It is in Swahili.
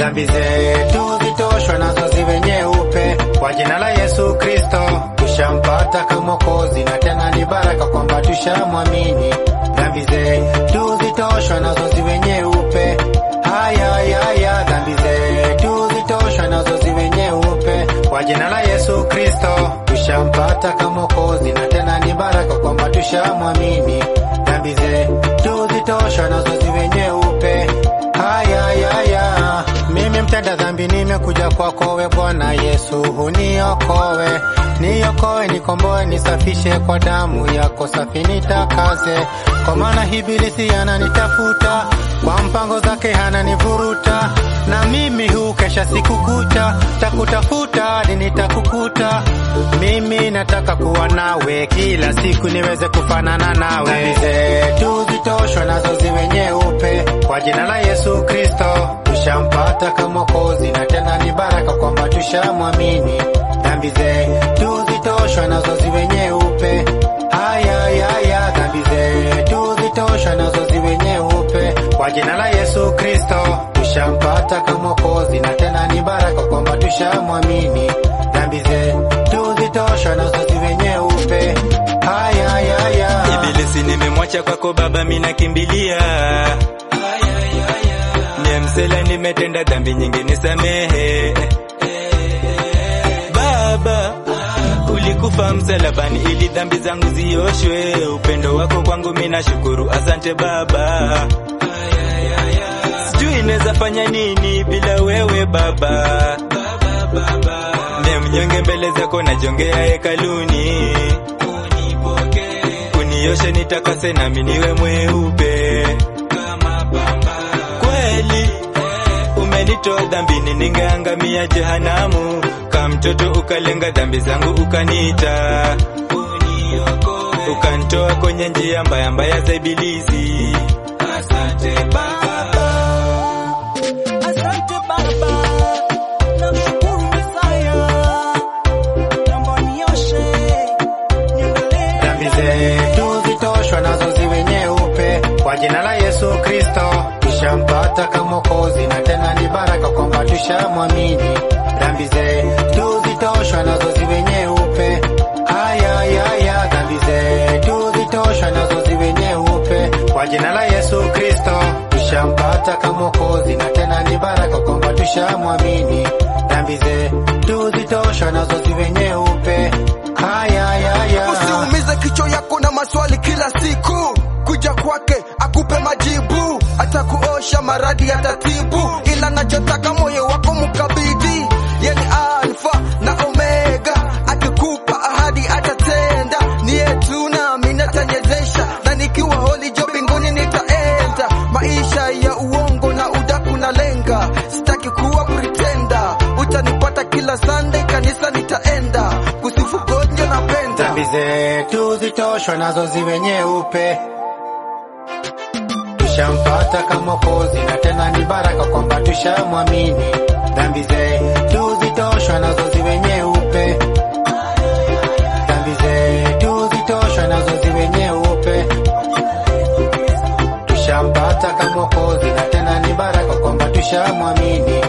dhambi zetu zitoshwa nazo ziwe nyeupe kwa jina la Yesu Kristo. Tushampata kama Mwokozi na tena ni baraka kwamba tushamwamini. Dhambi zetu zitoshwa nazo ziwe nyeupe, haya haya, dhambi zetu zitoshwa nazo ziwe nyeupe kwa jina la Yesu Kristo. Tushampata kama Mwokozi na tena ni baraka kwamba tushamwamini. Dhambi zetu zitoshwa nazo ziwe nyeupe, haya haya, mimi mtenda dhambi nimekuja kwako we Bwana Yesu, uniokoe niokoe, nikomboe, nisafishe kwa damu yako safi, nitakaze kwa maana ibilisi ananitafuta kwa mpango zake ananivuruta, na mimi hukesha siku kucha, takutafuta hadi nitakukuta. Mimi nataka kuwa nawe kila siku, niweze kufanana nawe. Dhambi zetu zitoshwe nazo ziwe nyeupe kwa jina la Yesu Kristo. Tushampata kama Mwokozi na tena ni baraka kwamba tushamwamini. Dhambi zetu zitoshwe nazo ziwe nyeupe, haya haya, dhambi zetu zitoshwe nazo ziwe nyeupe kwa jina la Yesu Kristo. Tushampata kama Mwokozi na tena ni baraka kwamba tushamwamini. Dhambi zetu zitoshwe nazo ziwe nyeupe, haya haya. Ibilisi nimemwacha kwako Baba, mina kimbilia Niemsela, nimetenda dhambi nyingi, nisamehe Baba. Ulikufa msalabani ili dhambi zangu zioshwe. Upendo wako kwangu mina shukuru, asante Baba. Sijui neza fanya nini bila wewe Baba. Mie mnyonge mbele zako najongea hekaluni, unioshe nitakase, nami niwe mweupe kweli. Umenitoa dhambini, ningeangamia jehanamu. Kama mtoto ukalenga dhambi zangu, ukaniita ukanitoa kwenye njia mbaya mbaya za ibilisi. Asante Baba. Asante Baba, namshukuru Mesaya, naomba unioshe, niondolee Dhambi zetu zitoshwa nazo ziwe nyeupe kwa jina la Yesu Kristo. Tushampata kama Mwokozi na tena ni baraka kwamba tushamwamini. Dhambi zetu zitoshwa nazo ziwe nyeupe, haya haya, dhambi zetu zitoshwa nazo ziwe nyeupe kwa jina la Yesu Kristo. Tushampata kama Mwokozi na tena ni baraka kwamba tushamwamini. Dhambi zetu zitoshwa nazo ziwe nyeupe, haya haya. Usiumize kichwa yako na maswali kila siku, kuja kwake akupe majibu, atakuosha maradhi atatibu, ila nachotaka moyo wako mkabidhi, yani Alfa na Omega, akikupa ahadi atatenda, ni yetu nami natanyezesha, na nikiwa holi jo mbinguni nitaenda, maisha ya uongo na udaku na lenga, sitaki kuwa pretender, utanipata kila Sunday kanisa nitaenda, kusifu God ndio napenda. Dhambi zetu zitoshwe nazo ziwe nyeupe. Tushampata kama Mwokozi na tena ni baraka kwamba tushamwamini. Dhambi zetu zitoshwe nazo ziwe nyeupe. Dhambi zetu zitoshwe nazo ziwe nyeupe. Tushampata kama Mwokozi na tena ni baraka kwamba tushamwamini.